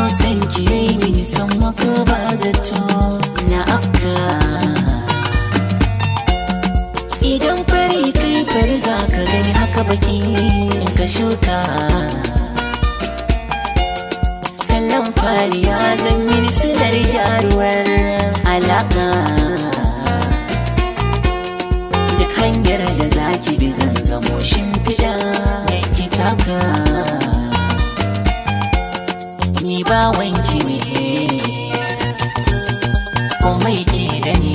san ki yayi mini san mako ba zato na afka idan fari kai fari za ka gani haka baki in ka shuka kallon fari ya zan yi silar gyaruwar alaka duk hanyar da za ki bi zan zamo shimfiɗa ki taka ni ba wanki ne komai ke da ni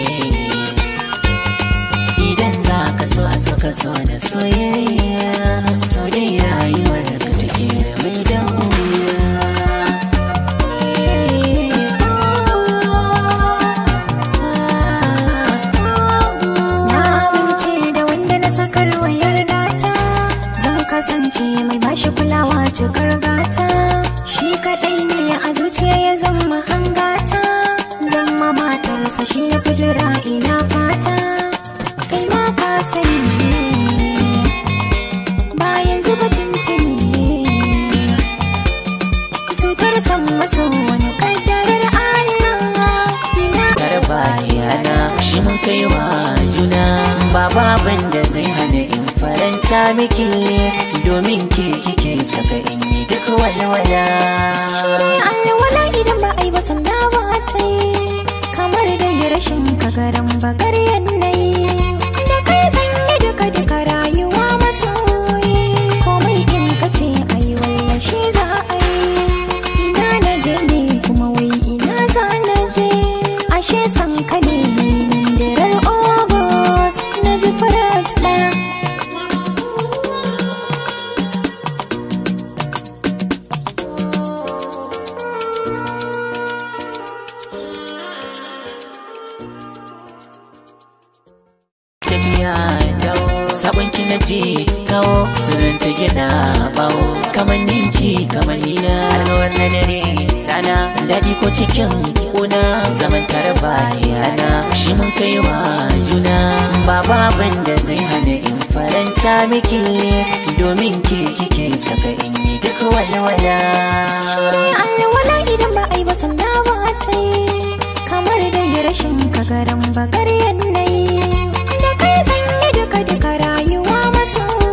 idan za ka so a so ka so da soyayya to dai rayuwar ka take da mai damuwa Na amince da wanda na sakar wayar data Zan kasance mai bashi kulawa cikar gata Shi kaɗai ne a zuciya ya zama hangata Zama matarsa shi na fijira ina fata Kai ma ka sani Bayan zuba tuntuni Cutar san maso wani kaddarar Allah Ina karba yana shi mun kai wa juna ba baban da zai hana in faranta miki domin ke kike saka in yi duk walwala alwala idan ba a yi ba sanda ba ta yi kamar da yi rashin kagaran bakar yanayi da kai sanye duka duka rayuwa masoyi komai in ka ce a yi wallan shi za a yi ina na je ne kuma wai ina za na je ashe san ka ne mindirar ogos na ji farat ɗaya tafiya dawo sabon ki na je kawo sirrin ta gina bawo kamar ninki kamar nina alkawar na dare rana daɗi ko cikin kuna zaman tare ba yana shi mun kai wa juna ba baban da zai hana in faranta miki domin ke kike saka in yi duk walwala alwala idan ba a yi ba sanda ba ta yi kamar da yi rashin kagaran bakar yanayi da kai sanye duka duka rayuwa maso